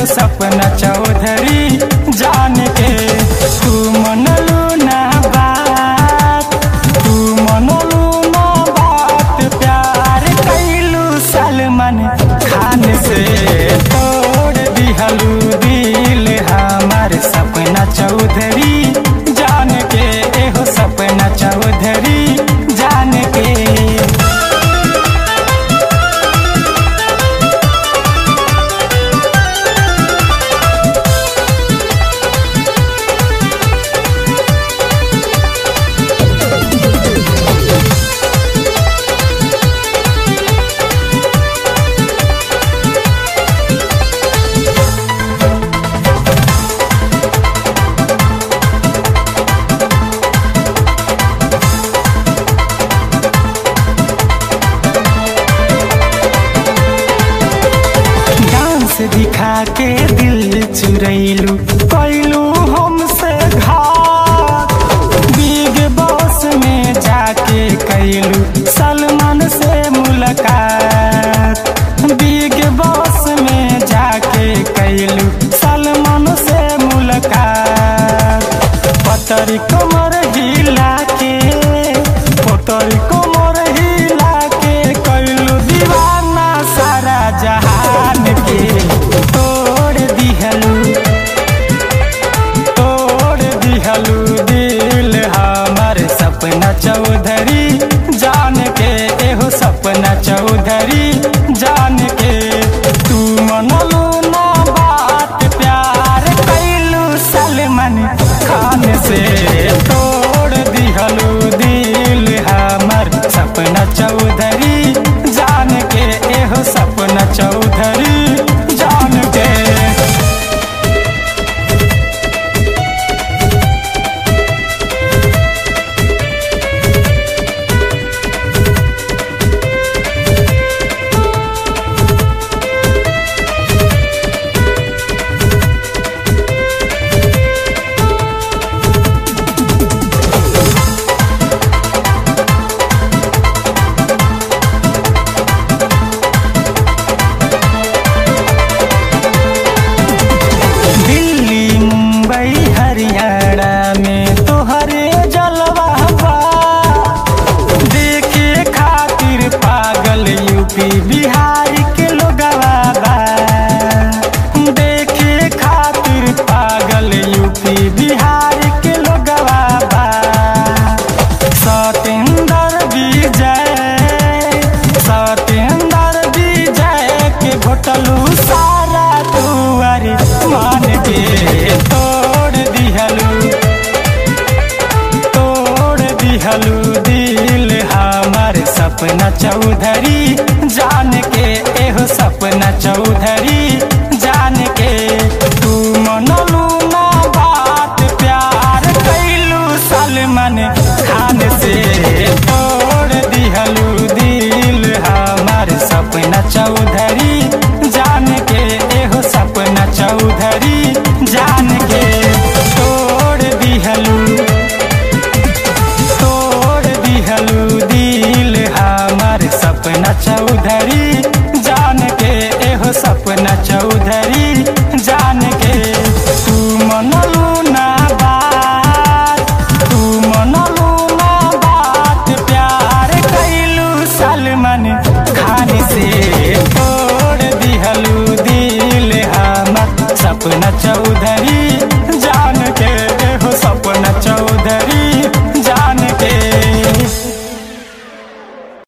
एहो सपना चौधरी जान के तू मनलू ना बात तू मनलू ना बात प्यार कैलू सलमान खान से तोड़ दिहलू दिल हमार सपना चौधरी जान के एहो सपना चौधरी जान के डांस दिखा के दिल चुरैलू कैलू हमसे घात बिग बॉस में जाके कैलू सलमान से मुलाकात बिग बॉस में जाके कैलू सलमान से मुलाकात पतरी कमर हिला के पतरी कमर हिला के कैलू दीवाना सारा जहान के तोड़ दिहलू तोड़ दिहलू दिल हमार सपना चौधरी जान के एहो सपना चौधरी जान के तू मनलू ना बात प्यार कैलू सलमान खान से तोड़ दिहलू दिल हमार सपना चौधरी जान के एहो सपना चौधरी जान के दिल्ली मुंबई हरियाणा में तोहरे जलवा बा देखे खातिर पागल यूपी बिहार के लोगवा बा देखे खातिर पागल यूपी बिहार के लोगवा बा सतेंद्र विजय सतेंद्र विजय के घोटलू सारा दुआर मान के तोड़ दिहलू तोड़ दिहलू दिल हमार सपना चौधरी जान के एहो सपना चौधरी जान के तू मनलू ना बात प्यार कैलू सलमान खान से तोड़ दिहलू दिल हमार सपना चौधरी जान के एहो सपना चौधरी जान के तोड़ दिहलू तोड़ दिहलू दिल हमार सपना चौधरी जान के एहो सपना चौधरी जान के तू मनलू ना बात तू मनलू ना बात प्यार कैलू सलमान खान से तोड़ दिहलू दिल हमार सपना चौधरी